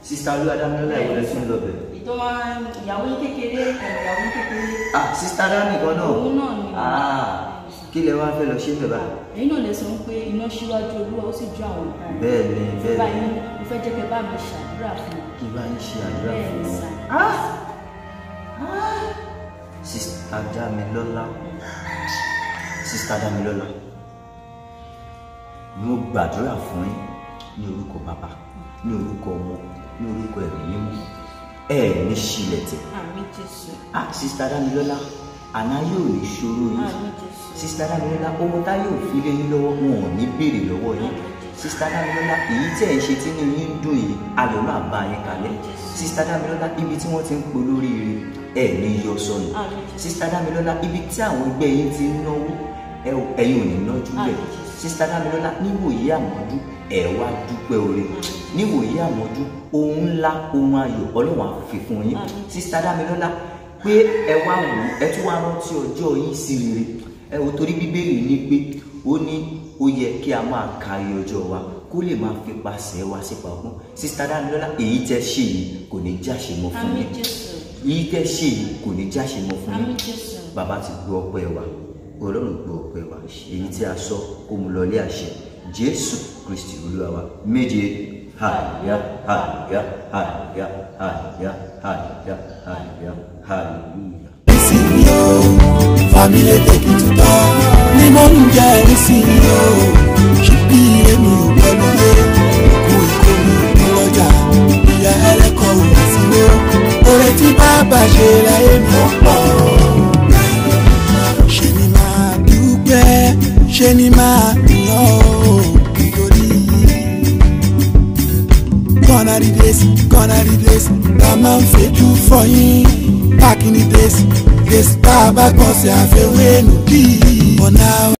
sista olúwadámilọ́lá ìwọ lẹ tún lọ bẹ̀. ìtọ́ máa ń ìyàwó yín kékeré ẹ̀, ìyàwó yín kékeré ah sista dami kan náà òun náà ni ah kí lẹ wá fẹ́ lọ ṣe bẹ̀ báyìí. ẹ̀yin náà lè sọ pé iná síwájú olúwa ó sì ju àwọn ọ̀tá rẹ̀ bẹ́ẹ̀ ni bẹ́ẹ̀ báyìí ni mo fẹ́ jẹ́ kẹ́ bá mi ṣàdúrà fún un kí bá ń ṣe àdúrà bẹ́ẹ̀ fún ni wọn. sà sista Dámilọ́lá sista Dámilọ́lá mo gbàdúrà fún yín ní orúkọ bàbá ní orúkọ ọmọ ní orúkọ ẹ̀mí mímọ́ ẹ ní ṣílẹ̀ tẹ̀ àmì jésù ah sista Dámilọ́lá àná yóò ní ṣòro yín àmì jésù sista Dámilọ́lá owó tá yóò fi lé yín lọ́wọ́ wọn ò ní béèrè lọ́wọ́ yín sista Dámilọ́lá èyí tẹ́ ẹ̀ ń ṣe tí inú yín ń dùn yìí ayọ̀ máa bá yín kalẹ̀ sista Dámilọ́lá ibi tí wọ́n ti ń polóríire ẹ̀ ní yọ sọnù àmì jésù sista Dámilọ́lá ibi tí àwọn ẹgbẹ́ yín ti ń náwó ẹ ò- ẹ̀yin ò ní nájú bẹ̀ Àmín. sista Dámilọ́lá níwòyí àmọ́dú ẹ̀ wá dúpẹ́ oore níwòyí àmọ́dú ohun ńlá ohun ayọ̀ ọlọ́run á fi fún yín Àmín. sista Dámilọ́lá pé ẹ wá wò ó ẹ tún wá rántí ọjọ́ yín sí rere ẹ ò torí bíbélì ní pé ó ní ó yẹ kí a máa ka iye ọjọ́ wa kó lè máa fi pàṣẹ wa sípa ọgbọ́n sista Dámilọ́lá èyí tẹ́ ṣe yìí kò ní jáṣe mọ́ fún àmì yín jésù èyí tẹ́ ṣe yìí kò ní jáṣe mọ́ fún àmì yín jésù bàbá ti gbọ́ ọpẹ́ wa ọlọ́run gbọ́ ọpẹ́ wa èyí tí a sọ kó mu lọlé àṣẹ jésù kristi olúwa wa méje hàlíyá hàlíyá hàlíyá hàlíyá hàlíyá hàlíyá hàlíyá. nísìnyí o family take it to ní mo ń jẹ nísìnyí o ṣùgbí èmi ò gbọ́dọ̀ kú ìkórè ìpínlọ́jà ìyá ẹlẹ́kọ̀ọ́ òun sí wo oore tí bàbá ṣe láyé mi ò pọ̀ ṣe ni máa dúpẹ́ ṣe ni máa yọ̀ ọ́ nítorí gonna the days gonna the days ká máa ń fejú fọyín back in the days days tá a bá gbọ́n sí àfẹ́wé nù bí. but now